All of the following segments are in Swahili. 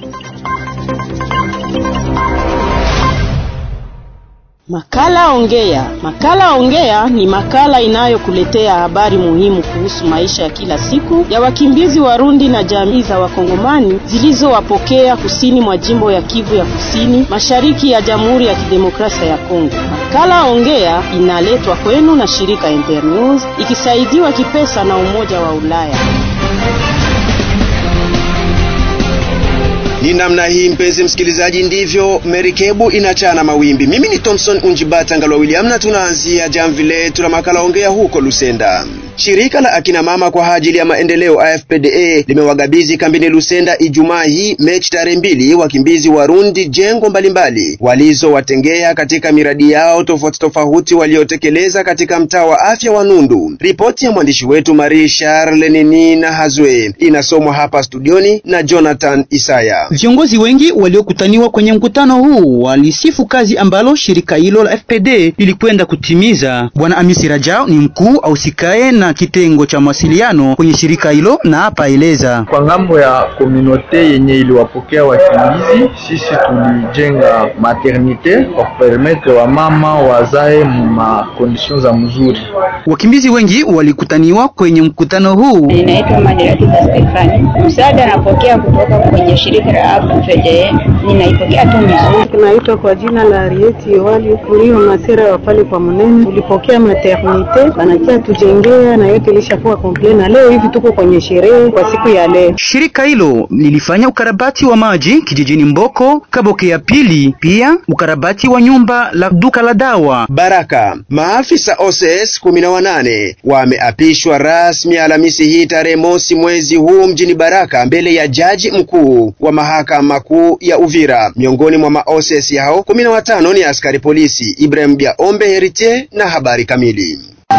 Makala Ongea. Makala Ongea ni makala inayokuletea habari muhimu kuhusu maisha ya kila siku ya wakimbizi Warundi na jamii za Wakongomani zilizowapokea kusini mwa jimbo ya Kivu ya Kusini, mashariki ya Jamhuri ya Kidemokrasia ya Kongo. Makala Ongea inaletwa kwenu na shirika Internews ikisaidiwa kipesa na Umoja wa Ulaya. Ni namna hii mpenzi msikilizaji, ndivyo merikebu inachana mawimbi. Mimi ni Thompson Unjibata Ngalwa William, na tunaanzia jamvi letu la makala ongea huko Lusenda. Shirika la akina mama kwa ajili ya maendeleo AFPDA limewagabizi kambini Lusenda Ijumaa hii Mechi tarehe mbili wakimbizi Warundi jengo mbalimbali walizowatengea katika miradi yao tofauti tofauti waliotekeleza katika mtaa wa afya wa Nundu. Ripoti ya mwandishi wetu Marie Charles Nini na Hazwe inasomwa hapa studioni na Jonathan Isaya. Viongozi wengi waliokutaniwa kwenye mkutano huu walisifu kazi ambalo shirika hilo la FPD lilikwenda kutimiza. Bwana Amisi Rajao ni mkuu ausikae na kitengo cha mawasiliano kwenye shirika hilo na hapa eleza kwa ngambo ya komunote yenye iliwapokea wakimbizi, sisi tulijenga maternite kwa kupermetre wamama wazae ma conditions za mzuri. Wakimbizi wengi walikutaniwa kwenye mkutano huu. Ninaitwa Maderatita Stefani. Msaada napokea kutoka kwenye shirika la AFPDA, ninaipokea tu vizuri. Tunaitwa kwa jina la Arieti Wali Kurio Masera wa pale kwa Munene, tulipokea maternite wanakia tujengea na yote ilishakuwa komple, na leo hivi tuko kwenye sherehe kwa siku ya leo. Shirika hilo lilifanya ukarabati wa maji kijijini Mboko Kaboke ya pili, pia ukarabati wa nyumba la duka la dawa Baraka. Maafisa OCS kumi na wanane wameapishwa rasmi Alhamisi hii tarehe mosi mwezi huu mjini Baraka mbele ya jaji mkuu wa mahakama kuu ya Uvira. Miongoni mwa ma-OCS hao kumi na watano ni askari polisi. Ibrahim Biaombe Heritier na habari kamili.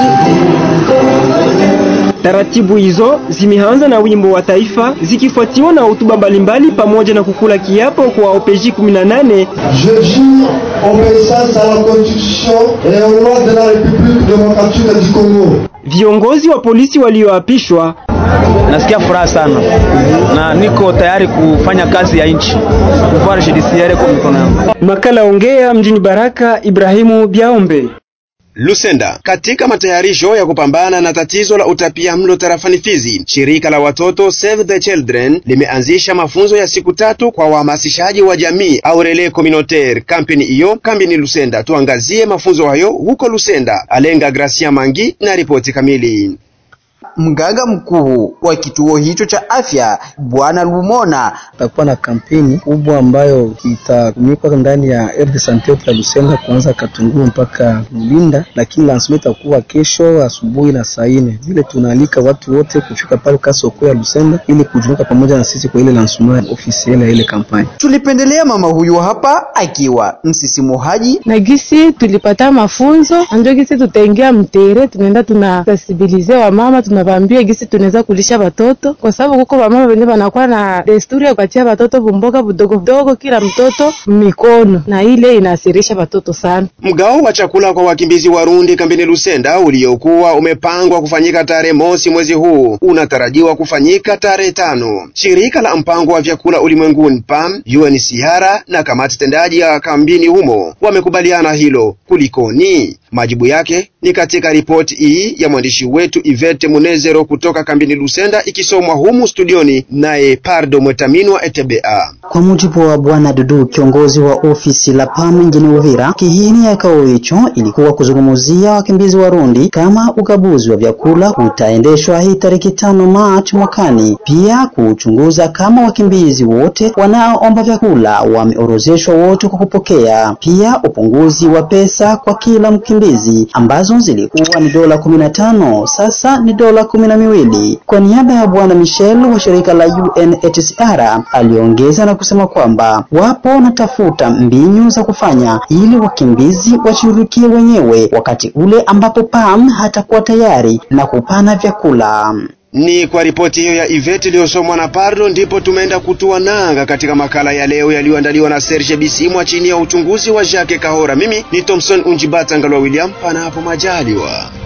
Taratibu hizo zimeanza na wimbo wa taifa zikifuatiwa na hotuba mbalimbali pamoja na kukula kiapo kwa OPJ 18. Je jure obéissance à la constitution et aux lois de la République démocratique du Congo. Viongozi wa polisi walioapishwa Nasikia furaha sana na niko tayari kufanya kazi ya nchi, pouvoir judiciaire kwa mikono yangu. Makala ongea mjini Baraka, Ibrahimu Biaombe. Lusenda. Katika matayarisho ya kupambana na tatizo la utapia mlo tarafani Fizi, shirika la watoto Save the Children limeanzisha mafunzo ya siku tatu kwa wahamasishaji wa jamii au relais communautaire. Kampeni hiyo kampeni Lusenda. Tuangazie mafunzo hayo huko Lusenda. Alenga Gracia Mangi na ripoti kamili. Mganga mkuu wa kituo hicho cha afya Bwana Lumona takuwa na kampeni kubwa ambayo itatumikwa ndani ya RD Sante ya Lusenda kuanza Katunguru mpaka Lulinda, lakini lancement itakuwa kesho asubuhi na saa nne. Vile tunaalika watu wote kufika pale kasoko ya Lusenda ili kujumuika pamoja na sisi kwa ile lancement officiel ya ile kampani. Tulipendelea mama huyu hapa akiwa msisimuhaji na gisi tulipata mafunzo anjo gisi tutaingia mtere, tunaenda tuna sensibilize wa mama tunavambia gisi tunaweza kulisha watoto, kwa sababu kuko wamama wenye wanakuwa na desturi ya kupatia watoto vumboga vidogo vidogo kila mtoto mikono, na ile inaasirisha watoto sana. Mgao wa chakula kwa wakimbizi Warundi kambini Lusenda uliokuwa umepangwa kufanyika tarehe mosi mwezi huu unatarajiwa kufanyika tarehe tano. Shirika la mpango wa vyakula ulimwenguni PAM, UNHCR na kamati tendaji ya kambini humo wamekubaliana hilo. Kulikoni? Majibu yake ni katika ripoti hii ya mwandishi wetu Ivete Munezero kutoka kambini Lusenda, ikisomwa humu studioni naye Pardo Mwetaminwa ETBA. Kwa mujibu wa Bwana Dudu, kiongozi wa ofisi la PAM mjini Uvira, kihini ya kao hicho ilikuwa kuzungumzia wakimbizi Warundi kama ugabuzi wa vyakula utaendeshwa hii tariki tano Machi mwakani, pia kuchunguza kama wakimbizi wote wanaoomba vyakula wameorozeshwa wote kwa kupokea, pia upunguzi wa pesa kwa kila mkimbizi ambazo zilikuwa ni dola kumi na tano sasa ni dola kumi na miwili. Kwa niaba ya Bwana Michel wa shirika la UNHCR aliongeza na kusema kwamba wapo wanatafuta mbinu za kufanya ili wakimbizi washirikie wenyewe wakati ule ambapo PAM hatakuwa tayari na kupana vyakula. Ni kwa ripoti hiyo ya Ivete iliyosomwa na Pardo ndipo tumeenda kutua nanga katika makala ya leo yaliyoandaliwa na Serge Bisimwa chini ya uchunguzi wa Jacques Kahora. Mimi ni Thompson Unjibata Ngalwa William, panapo majaliwa.